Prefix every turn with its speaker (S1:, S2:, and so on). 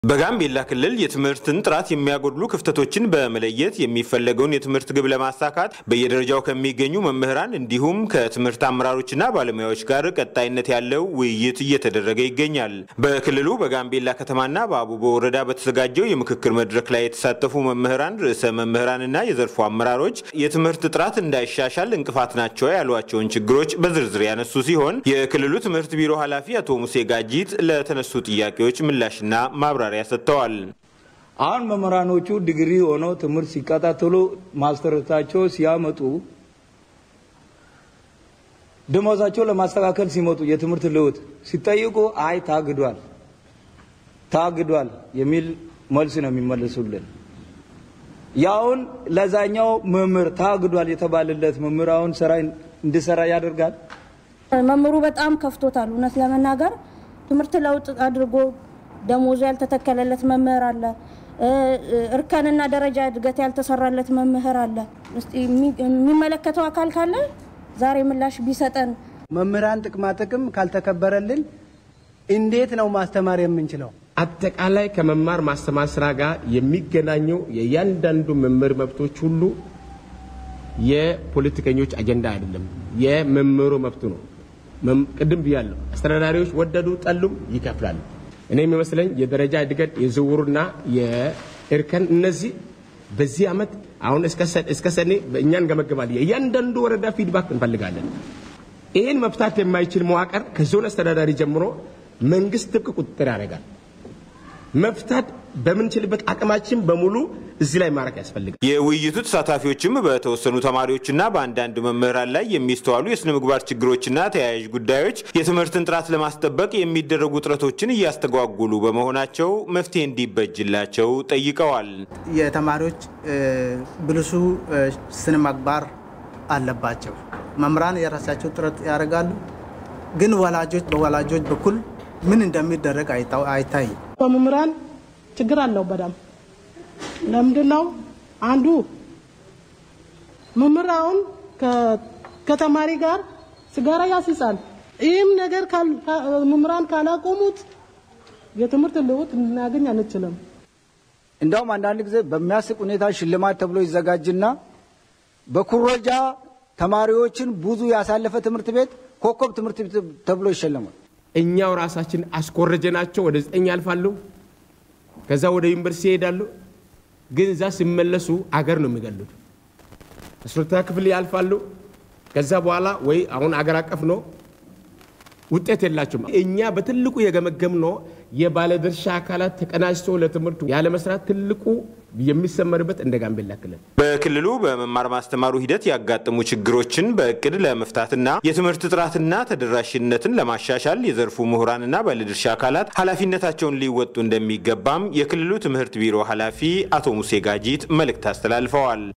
S1: በጋምቤላ ክልል የትምህርትን ጥራት የሚያጎድሉ ክፍተቶችን በመለየት የሚፈለገውን የትምህርት ግብ ለማሳካት በየደረጃው ከሚገኙ መምህራን እንዲሁም ከትምህርት አመራሮችና ባለሙያዎች ጋር ቀጣይነት ያለው ውይይት እየተደረገ ይገኛል። በክልሉ በጋምቤላ ከተማና በአቡቦ ወረዳ በተዘጋጀው የምክክር መድረክ ላይ የተሳተፉ መምህራን፣ ርዕሰ መምህራንና የዘርፉ አመራሮች የትምህርት ጥራት እንዳይሻሻል እንቅፋት ናቸው ያሏቸውን ችግሮች በዝርዝር ያነሱ ሲሆን የክልሉ ትምህርት ቢሮ ኃላፊ አቶ ሙሴ ጋጂት ለተነሱ ጥያቄዎች ምላሽና ማብራሪያ ማብራሪያ ሰጥተዋል።
S2: አሁን መምህራኖቹ ዲግሪ ሆነው ትምህርት ሲከታተሉ ማስተርሳቸው ሲያመጡ ደሞዛቸው ለማስተካከል ሲመጡ የትምህርት ለውጥ ሲጠይቁ አይ ታግዷል ታግዷል የሚል መልስ ነው የሚመልሱልን። ያውን ለዛኛው መምህር ታግዷል የተባለለት መምህር አሁን ስራ እንዲሰራ ያደርጋል።
S3: መምህሩ በጣም ከፍቶታል። እውነት ለመናገር ትምህርት ለውጥ አድርጎ ደሞዙ ያልተተከለለት መምህር አለ። እርከንና ደረጃ እድገት ያልተሰራለት መምህር አለ። የሚመለከተው አካል ካለ ዛሬ ምላሽ ቢሰጠን።
S4: መምህራን ጥቅማ ጥቅም ካልተከበረልን እንዴት ነው ማስተማር የምንችለው?
S5: አጠቃላይ ከመማር ማስተማር ስራ ጋር የሚገናኘው የእያንዳንዱ መምህር መብቶች ሁሉ የፖለቲከኞች አጀንዳ አይደለም፣ የመምህሩ መብቱ ነው። ቅድም ብያለሁ። አስተዳዳሪዎች ወደዱ ጠሉም ይከፍላሉ። እኔ የሚመስለኝ የደረጃ እድገት የዝውውሩና የእርከን እነዚህ በዚህ ዓመት አሁን እስከ ሰኔ እኛ እንገመግባለን። እያንዳንዱ ወረዳ ፊድባክ እንፈልጋለን። ይህን መፍታት የማይችል መዋቅር ከዞን አስተዳዳሪ ጀምሮ መንግስት ጥብቅ ቁጥጥር ያደርጋል። መፍታት በምንችልበት አቅማችን በሙሉ እዚህ ላይ ማድረግ ያስፈልጋል።
S1: የውይይቱ ተሳታፊዎችም በተወሰኑ ተማሪዎችና በአንዳንድ መምህራን ላይ የሚስተዋሉ የስነ ምግባር ችግሮችና ተያያዥ ጉዳዮች የትምህርትን ጥራት ለማስጠበቅ የሚደረጉ ጥረቶችን እያስተጓጉሉ በመሆናቸው መፍትሄ እንዲበጅላቸው ጠይቀዋል።
S4: የተማሪዎች ብልሹ ስነ ምግባር አለባቸው። መምህራን የራሳቸው ጥረት ያደርጋሉ፣ ግን ወላጆች በወላጆች በኩል ምን እንደሚደረግ አይታይም።
S6: በመምህራን ችግር አለው በጣም ለምንድን ነው አንዱ መምህር አሁን ከተማሪ ጋር ሲጋራ ያስይዛል። ይህም ነገር መምህራን ካላቆሙት የትምህርት ለውጥ ልናገኝ አንችልም።
S7: እንደውም አንዳንድ ጊዜ በሚያስቅ ሁኔታ ሽልማት ተብሎ ይዘጋጅና በኩረጃ ተማሪዎችን ብዙ ያሳለፈ ትምህርት ቤት ኮከብ ትምህርት ቤት ተብሎ ይሸለማል።
S5: እኛው ራሳችን አስኮረጀናቸው ወደ ዘጠኝ ያልፋሉ። ከዛ ወደ ዩኒቨርሲቲ ይሄዳሉ። ግን እዛ ሲመለሱ አገር ነው የሚገሉት። አስሮታ ክፍል ያልፋሉ። ከዛ በኋላ ወይ አሁን አገር አቀፍ ነው ውጤት የላቸውም። እኛ በትልቁ የገመገም ነው የባለድርሻ አካላት ተቀናጅቶ ለትምህርቱ ያለመስራት ትልቁ የሚሰመርበት እንደ ጋምቤላ ክልል
S1: በክልሉ በመማር ማስተማሩ ሂደት ያጋጠሙ ችግሮችን በእቅድ ለመፍታትና የትምህርት ጥራትና ተደራሽነትን ለማሻሻል የዘርፉ ምሁራንና ባለድርሻ አካላት ኃላፊነታቸውን ሊወጡ እንደሚገባም የክልሉ ትምህርት ቢሮ ኃላፊ አቶ ሙሴ ጋጂት መልእክት አስተላልፈዋል።